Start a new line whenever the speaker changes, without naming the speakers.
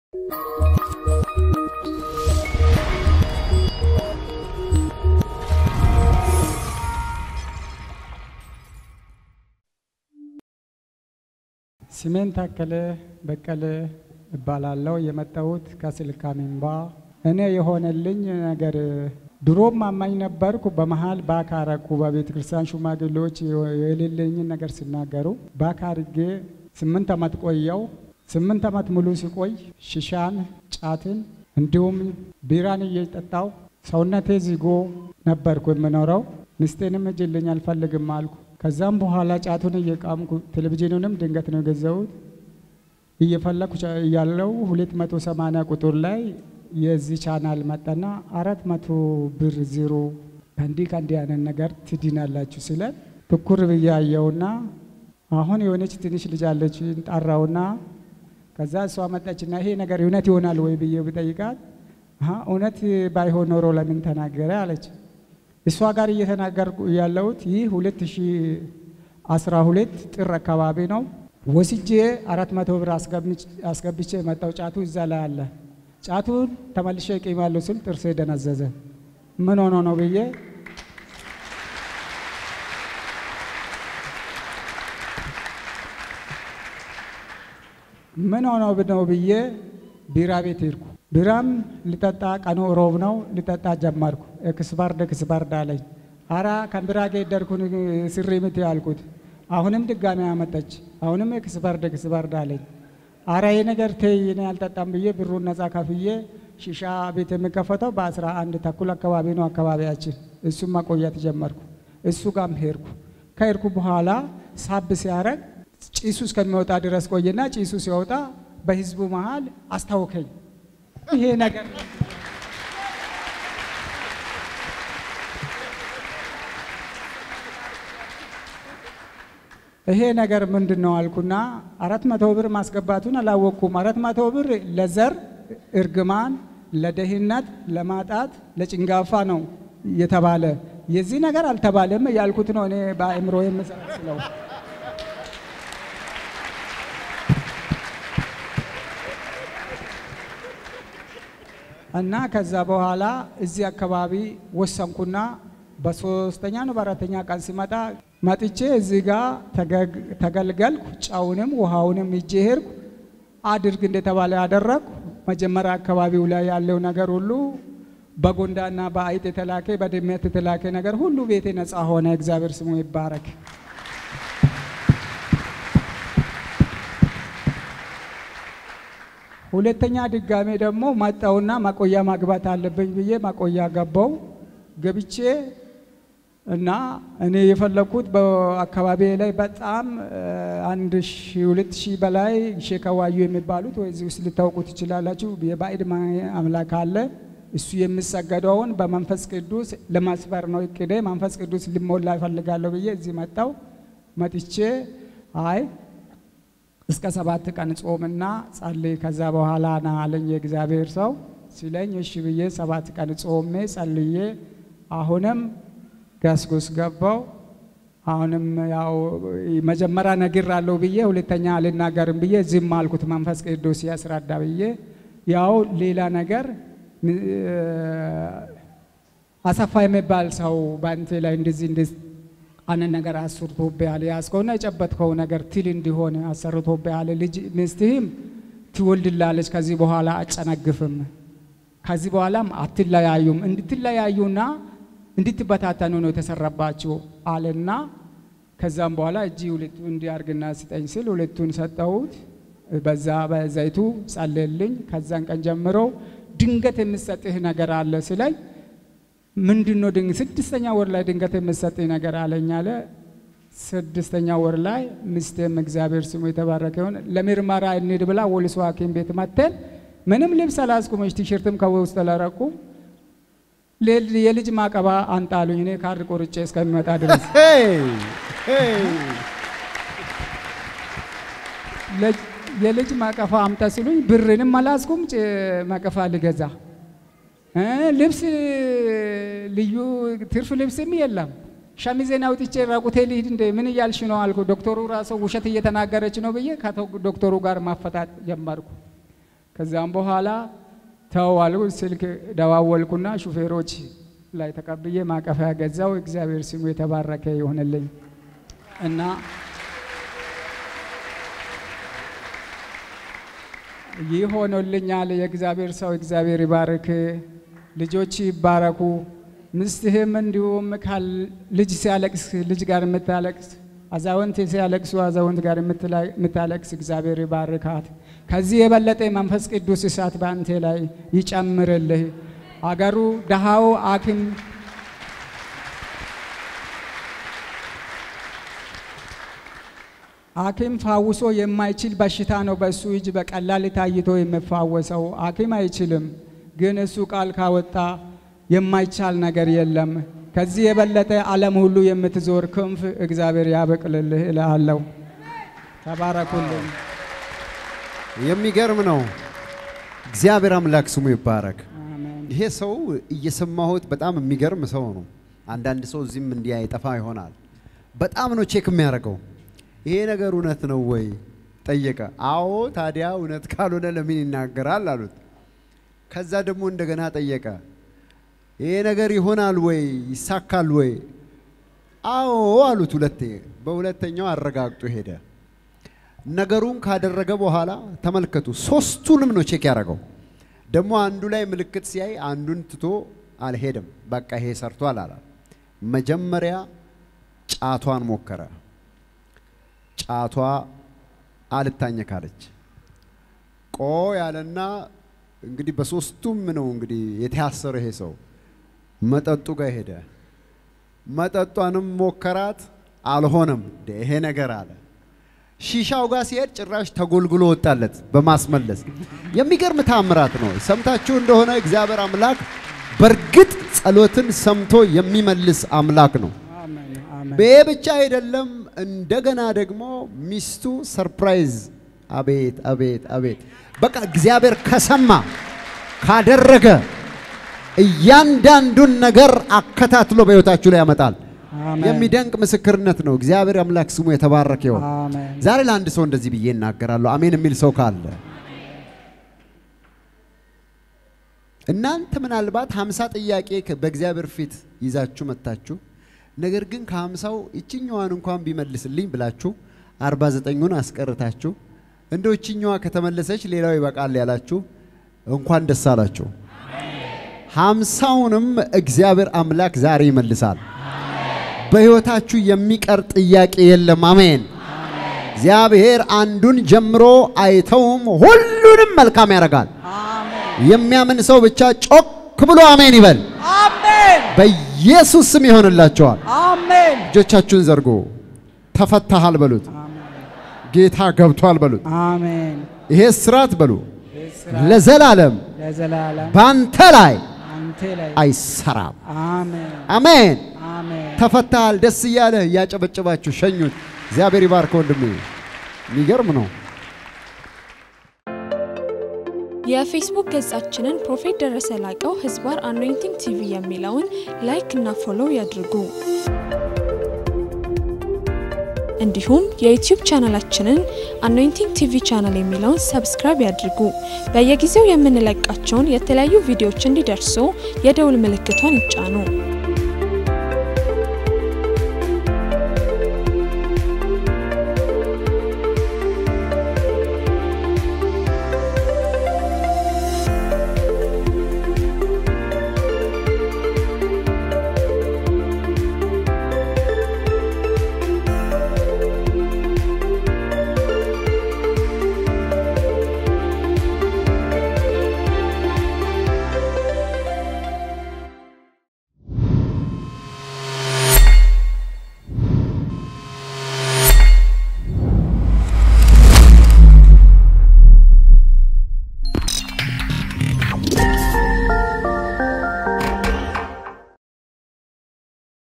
ስሜን ታከለ በቀለ እባላለሁ። የመጣሁት ከስልካ ሚንባ። እኔ የሆነልኝ ነገር ድሮም አማኝ ነበርኩ። በመሀል ባካረኩ በቤተ ክርስቲያን ሽማግሌዎች የሌለኝን ነገር ሲናገሩ ባካርጌ ስምንት ዓመት ቆየው። ስምንት ዓመት ሙሉ ሲቆይ ሽሻን፣ ጫትን እንዲሁም ቢራን እየጠጣው ሰውነቴ ዚጎ ነበርኩ የምኖረው። ሚስቴንም እጅልኝ አልፈልግም አልኩ። ከዛም በኋላ ጫቱን እየቃምኩ ቴሌቪዥኑንም ድንገት ነው የገዛሁት። እየፈለኩ ያለው ሁለት መቶ ሰማንያ ቁጥር ላይ የዚህ ቻናል መጣና አራት መቶ ብር ዜሮ ከእንዲህ ከእንዲህ አይነት ነገር ትድናላችሁ ሲለን ትኩር ብዬ አየውና አሁን የሆነች ትንሽ ልጅ አለች ጠራውና ከዛ እሷ መጣችና ይሄ ነገር እውነት ይሆናል ወይ ብዬ ብጠይቃት እውነት ባይሆን ኖሮ ለምን ተናገረ አለች። እሷ ጋር እየተናገርኩ ያለሁት ይህ ሁለት ሺ አስራ ሁለት ጥር አካባቢ ነው። ወስጄ አራት መቶ ብር አስገብቼ የመጣው ጫቱ እዛ ላይ አለ። ጫቱን ተመልሼ እቂማለሁ ስል ጥርሴ ደነዘዘ። ምን ሆኖ ነው ብዬ ምን ሆኖ ነው ብዬ ቢራ ቤት ሄድኩ። ቢራም ልጠጣ ቀኑ ሮብ ነው። ልጠጣ ጀመርኩ። ኤክስባርድ ኤክስባርድ አለኝ። አራ ከቢራ ጋር ደርኩን ስሪ ምት ያልኩት አሁንም ድጋሚ አመጠች። አሁንም ኤክስባርድ ኤክስባርድ አለኝ። አራ ይህ ነገር ተይ እኔ አልጠጣም ብዬ ብሩን ነጻ ከፍዬ ሺሻ ቤት የሚከፈተው በአስራ አንድ ተኩል አካባቢ ነው አካባቢያችን። እሱም ማቆየት ጀመርኩ። እሱ ጋም ሄድኩ። ከሄድኩ በኋላ ሳብ ሲያረግ ጭሱ እስከሚወጣ ድረስ ቆየና ጭሱ ሲወጣ በህዝቡ መሃል አስታውከኝ። ይሄ ነገር ይሄ ነገር ምንድን ነው አልኩና አራት መቶ ብር ማስገባቱን አላወቅኩም። አራት መቶ ብር ለዘር እርግማን፣ ለደህንነት፣ ለማጣት፣ ለጭንጋፋ ነው የተባለ የዚህ ነገር አልተባለም ያልኩት ነው እኔ በአእምሮ የምሰለው እና ከዛ በኋላ እዚህ አካባቢ ወሰንኩና በሶስተኛ ነው በአራተኛ ቀን ሲመጣ መጥቼ እዚህ ጋር ተገልገልኩ። ጨውንም ውሃውንም ይዤ ሄድኩ። አድርግ እንደተባለ ያደረግኩ። መጀመሪያ አካባቢው ላይ ያለው ነገር ሁሉ በጎንዳና በአይጥ የተላከ በድመት የተላከ ነገር ሁሉ ቤቴ ነፃ ሆነ። እግዚአብሔር ስሙ ይባረክ። ሁለተኛ ድጋሜ ደግሞ መጣውና ማቆያ ማግባት አለብኝ ብዬ ማቆያ ገባው። ገብቼ እና እኔ የፈለግኩት በአካባቢ ላይ በጣም አንድ ሺ ሁለት ሺህ በላይ ሼከዋዩ የሚባሉት ወይ እዚህ ውስጥ ልታውቁ ትችላላችሁ። የባዕድ አምላክ አለ። እሱ የሚሰገደውን በመንፈስ ቅዱስ ለማስፈር ነው እቅዴ። መንፈስ ቅዱስ ልሞላ ይፈልጋለሁ ብዬ እዚህ መጣው። መጥቼ አይ እስከ ሰባት ቀን ጾምና ጸልይ ከዛ በኋላ ና አለኝ የእግዚአብሔር ሰው ሲለኝ፣ እሺ ብዬ ሰባት ቀን ጾሜ ጸልዬ አሁንም ገስጉስ ገባው። አሁንም ያው መጀመሪያ ነግሬያለሁ ብዬ ሁለተኛ አልናገርም ብዬ ዝም አልኩት። መንፈስ ቅዱስ ያስረዳ ብዬ ያው ሌላ ነገር አሰፋ የሚባል ሰው በአንተ ላይ እንደዚህ እንደዚህ አነ ነገር አሰርቶብሃል ያዝከውና የጨበጥከው ነገር ትል እንዲሆን አሰርቶብሃል። ልጅ ሚስትህም ትወልድላለች። ከዚህ በኋላ አጨነግፍም። ከዚህ በኋላም አትለያዩም። እንድትለያዩና እንድትበታተኑ ነው የተሰራባችሁ አለና ከዛም በኋላ እጅ ሁለቱ እንዲያርግና ስጠኝ ስል ሁለቱን ሰጠሁት። በዛ በዘይቱ ጸለልኝ። ከዛን ቀን ጀምሮ ድንገት የምሰጥህ ነገር አለ ስለኝ ምንድን ነው ድንግ ስድስተኛ ወር ላይ ድንገት የምሰጥህ ነገር አለኝ አለ። ስድስተኛ ወር ላይ ሚስቴም እግዚአብሔር ስሙ የተባረከ ይሁን ለምርመራ እንሂድ ብላ ወሊሶ ሐኪም ቤት መተን ምንም ልብስ አላስቁመች ቲሸርትም ከውስጥ ተለረቁ የልጅ ማቀባ አንጣሉኝ። እኔ ካርድ ቆርጬ እስከሚመጣ ድረስ የልጅ ማቀፋ አምጣ ሲሉኝ ብርንም አላስኩም ማቀፋ ልገዛ ልብስ ልዩ ትርፍ ልብስም የለም። ሸሚዜን አውጥቼ ራቁቴ ልሂድ እንደ ምን እያልሽ ነው አልኩ። ዶክተሩ ራሱ ውሸት እየተናገረች ነው ብዬ ከዶክተሩ ጋር ማፈታት ጀመርኩ። ከዛም በኋላ ተዋሉ ስልክ ደዋወልኩና ሹፌሮች ላይ ተቀብዬ ማቀፊያ ገዛው። እግዚአብሔር ስሙ የተባረከ ይሆንልኝ እና ይህ ሆኖልኛል። የእግዚአብሔር ሰው እግዚአብሔር ይባርክ፣ ልጆች ይባረኩ። ምስትህም እንዲሁም ልጅ ሲያለቅስ ልጅ ጋር የምታለቅስ አዛውንት ሲያለቅሱ አዛውንት ጋር የምታለቅስ እግዚአብሔር ይባርካት። ከዚህ የበለጠ መንፈስ ቅዱስ እሳት በአንቴ ላይ ይጨምርልህ። አገሩ ደሃው አክም ሐኪም ፋውሶ የማይችል በሽታ ነው። በእሱ እጅ በቀላል ታይቶ የሚፋወሰው ሐኪም አይችልም። ግን እሱ ቃል ካወጣ የማይቻል ነገር የለም። ከዚህ የበለጠ ዓለም ሁሉ የምትዞር ክንፍ እግዚአብሔር ያበቅልልህ እልሃለሁ። ተባረኩልኝ።
የሚገርም ነው። እግዚአብሔር አምላክ ስሙ ይባረክ።
አሜን።
ይሄ ሰው እየሰማሁት በጣም የሚገርም ሰው ነው። አንዳንድ ሰው እዚህም እንዲህ አይጠፋ ይሆናል። በጣም ነው ቼክ የሚያደርገው። ይሄ ነገር እውነት ነው ወይ ጠየቀ። አዎ፣ ታዲያ እውነት ካልሆነ ለምን ይናገራል አሉት። ከዛ ደግሞ እንደገና ጠየቀ። ይሄ ነገር ይሆናል ወይ ይሳካል ወይ? አዎ አሉት። ሁለቴ በሁለተኛው አረጋግጦ ሄደ። ነገሩን ካደረገ በኋላ ተመልከቱ፣ ሶስቱንም ነው ቼክ ያደረገው። ደግሞ አንዱ ላይ ምልክት ሲያይ አንዱን ትቶ አልሄድም። በቃ ይሄ ሰርቷል አላ መጀመሪያ ጫቷን ሞከረ። ጫቷ አልታኘካለች። ቆ ያለና እንግዲህ በሶስቱም ነው እንግዲህ የተያሰረ ይሄ ሰው መጠጡ ጋር ሄደ። መጠጧንም ሞከራት፣ አልሆነም። እንደ ይሄ ነገር አለ። ሺሻው ጋር ሲሄድ ጭራሽ ተጎልግሎ ወጣለት በማስመለስ የሚገርም ታምራት ነው። ሰምታችሁ እንደሆነ እግዚአብሔር አምላክ በእርግጥ ጸሎትን ሰምቶ የሚመልስ አምላክ ነው።
አሜን። አሜን።
ይሄ ብቻ አይደለም። እንደገና ደግሞ ሚስቱ ሰርፕራይዝ። አቤት አቤት አቤት! በቃ እግዚአብሔር ከሰማ ካደረገ እያንዳንዱን ነገር አከታትሎ በሕይወታችሁ ላይ ያመጣል።
አሜን።
የሚደንቅ ምስክርነት ነው። እግዚአብሔር አምላክ ስሙ የተባረከ ይሁን።
አሜን።
ዛሬ ለአንድ ሰው እንደዚህ ብዬ እናገራለሁ። አሜን የሚል ሰው ካለ እናንተ ምናልባት ሀምሳ ጥያቄ ከ- በእግዚአብሔር ፊት ይዛችሁ መጥታችሁ ነገር ግን ከሀምሳው ይችኛዋን እንኳን ቢመልስልኝ ብላችሁ አርባ ዘጠኙን አስቀርታችሁ እንደው ይችኛዋ ከተመለሰች ሌላው ይበቃል ያላችሁ እንኳን ደስ አላችሁ። ሀምሳውንም እግዚአብሔር አምላክ ዛሬ ይመልሳል። በሕይወታችሁ የሚቀር ጥያቄ የለም። አሜን። እግዚአብሔር አንዱን ጀምሮ አይተውም፣ ሁሉንም መልካም ያደርጋል። የሚያምን ሰው ብቻ ጮክ ብሎ አሜን ይበል።
አሜን።
በኢየሱስ ስም ይሆንላቸዋል።
አሜን።
እጆቻችሁን ዘርጎ ተፈታሃል በሉት። ጌታ ገብቷል በሉት።
አሜን።
ይሄ ስራት በሉ
እስራት
ለዘላለም
ለዘላለም
በአንተ ላይ
አንተ ላይ
አይሰራም።
አሜን።
አሜን።
አሜን።
ተፈታሃል። ደስ እያለ እያጨበጨባችሁ ሸኙት። እግዚአብሔር ይባርክ ወንድሜ። የሚገርም ነው።
የፌስቡክ ገጻችንን ፕሮፌት ደረሰ ላቀው ህዝባር አኖይንቲንግ ቲቪ የሚለውን ላይክ እና ፎሎው ያድርጉ። እንዲሁም የዩቲዩብ ቻናላችንን አኖይንቲንግ ቲቪ ቻናል የሚለውን ሰብስክራይብ ያድርጉ። በየጊዜው የምንለቃቸውን የተለያዩ ቪዲዮዎች እንዲደርሱ የደውል ምልክቷን ይጫኑ።